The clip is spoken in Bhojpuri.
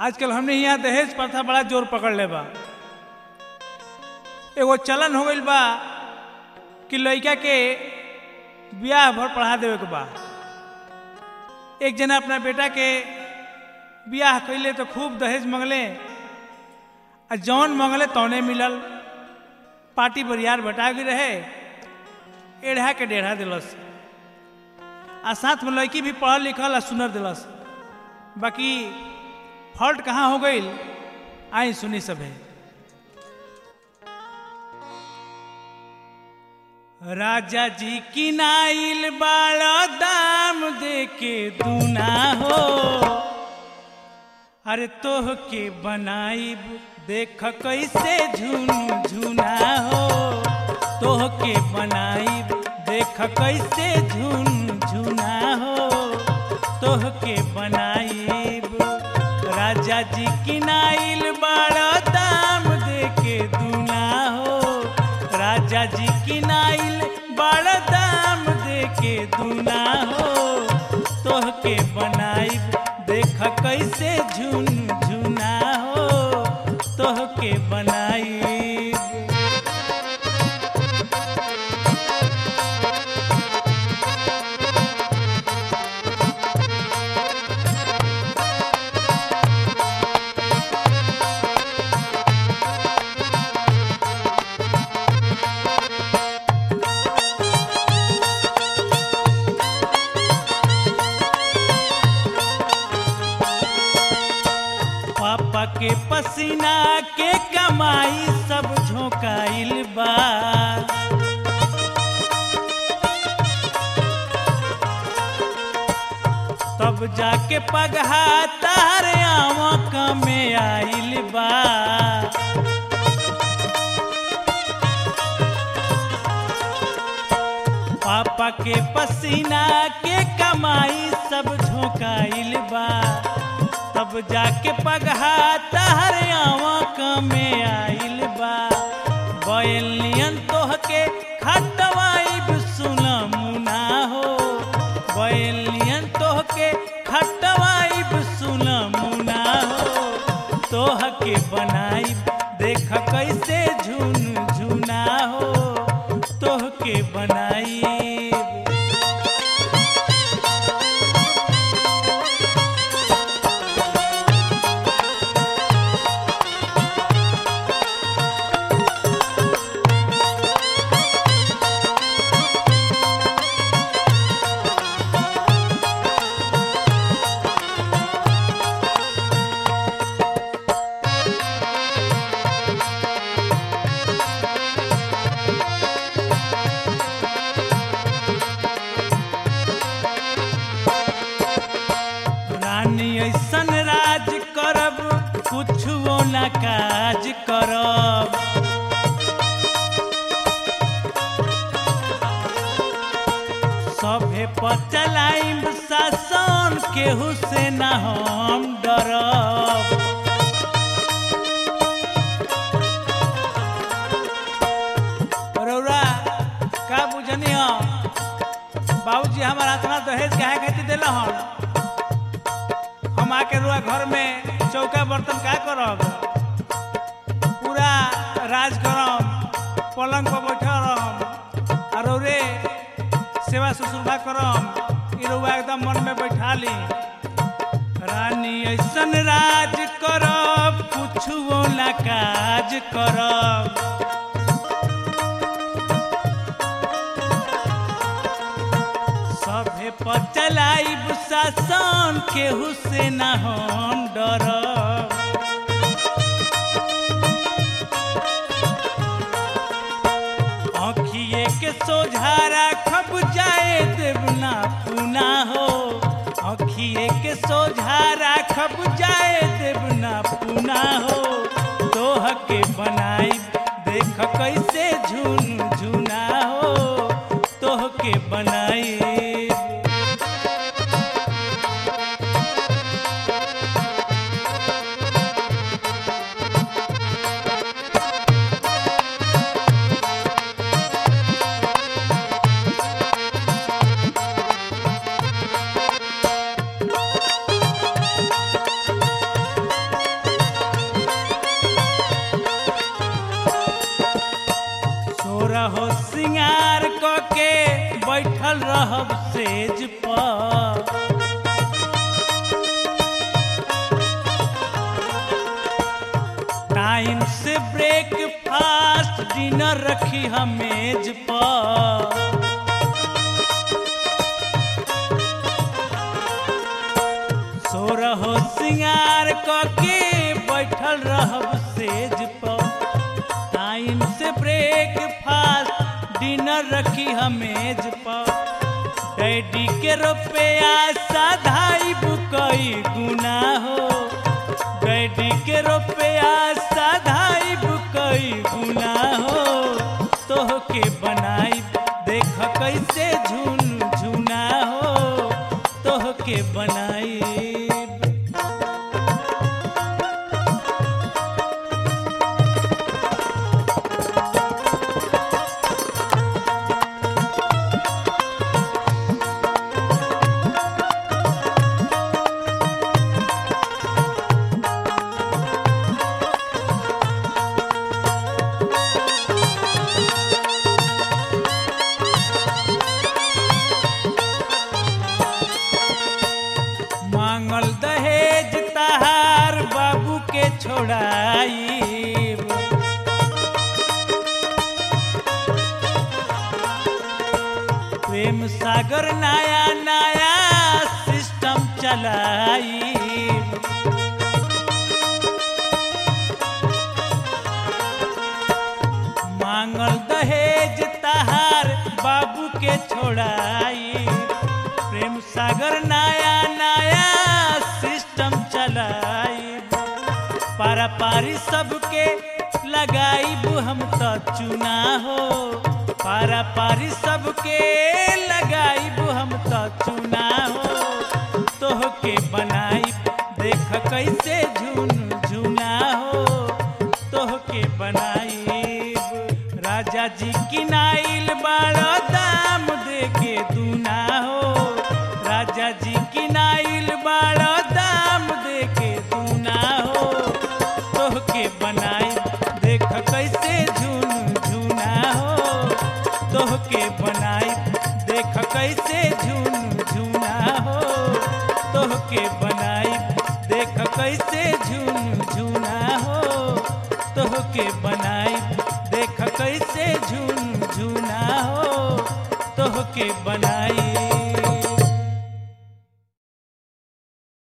आजकल हमने यहाँ दहेज प्रथा बड़ा जोर पकड़ ले बा एगो चलन हो गईल बा कि लड़का के ब्याह भर पढ़ा देवे के बा एक जना अपना बेटा के ब्याह कैले तो खूब दहेज मंगले आ जौन मंगले तौने मिलल पार्टी बरियार बटा गई रहे एढ़ा के डेढ़ा दिलस आ साथ में लड़की भी पढ़ल लिखल आ सुनर दिलस बाकी फॉल्ट कहाँ हो गई आई सुनी सभे राजा जी की नाइल बाड़ा दाम दे के दूना हो अरे तोह के बनाइब देख कैसे झुन झुना हो तोह के बनाइब देख कैसे झुन झुना हो तोह के बनाइब राजा जी की नाइल बाड़ा दाम दे के दूना हो राजा जी की नाइल बड़ा दाम दे के दूना हो तोह के बनाइब देख कैसे झुन झुना हो तोह के बनाइब पापा के पसीना के कमाई सब झोंकाइल बा तब जाके पगहा तारे आँख में आइल बा पापा के पसीना के कमाई सब झोंकाइल बा तब जाके पगहा तहर आँख में आइल बा बैलियन तोह के खटवाइब सुना मुना हो बैलियन तोह के खटवाइब सुना मुना हो तोह के बनाइब देख कैसे झुन झुना हो तोह के बनाइब रानी ऐसन राज करब कुछो न काज करब सभे पर चलाइब शासन केहू से न हम डरब रौरा का बुझनी हो बाबूजी हमारा इतना दहेज काहे खातिर दिल हन हम आके रुआ घर में चौका बर्तन का करब पूरा राज करम पलंग पर बैठल रहम और रे सेवा ससुरबा करम ई रुआ एकदम मन में बैठा ली रानी ऐसन राज करब कुछो ना काज करब सभे पर चलाइब शासन केहू से न हम डरब आँखिए के सोझा राखब जाए देवना पुना हो आँखिए के सोझा राखब जाए देवना पुना हो तोह के बनाइब देख कैसे झुन झुना हो तोह के बनाइब पर टाइम से ब्रेकफास्ट डिनर रखी हम मेज पर सो रहो सिंगार के बैठल रहब सेज पर टाइम से ब्रेकफास्ट डिनर रखी हम मेज पर डैडी के रुपया साधाई बुकई गुना हो डैडी के रुपया साधाई बुकई गुना हो तोह के बनाई देख कैसे झुन झुना हो तोह के बनाई मांगल दहेज तहार बाबू के छोड़ाई प्रेम सागर नया नया सिस्टम चलाई मांगल दहेज तहार बाबू के छोड़ाई प्रेम सागर नया नया सिस्टम चलाई पारा पारी सबके लगाईब हम तो चुना हो पारा पारी सबके लगाईब हम तो चुना हो तोह के बनाई देख कैसे झुन झुना हो तोह के बनाई राजा जी किनाइल बड़ा दाम दे के दूना हो राजा जी किनाइल बड़ा दाम दे के दूना हो तोह के बनाई देख कैसे झुन झुना हो तोह के बनाई देख कैसे झुन झुना हो तोह के बनाई देख कैसे झुन झुना हो तोह के बनाई देख कैसे झुन झुना हो तोह के बनाई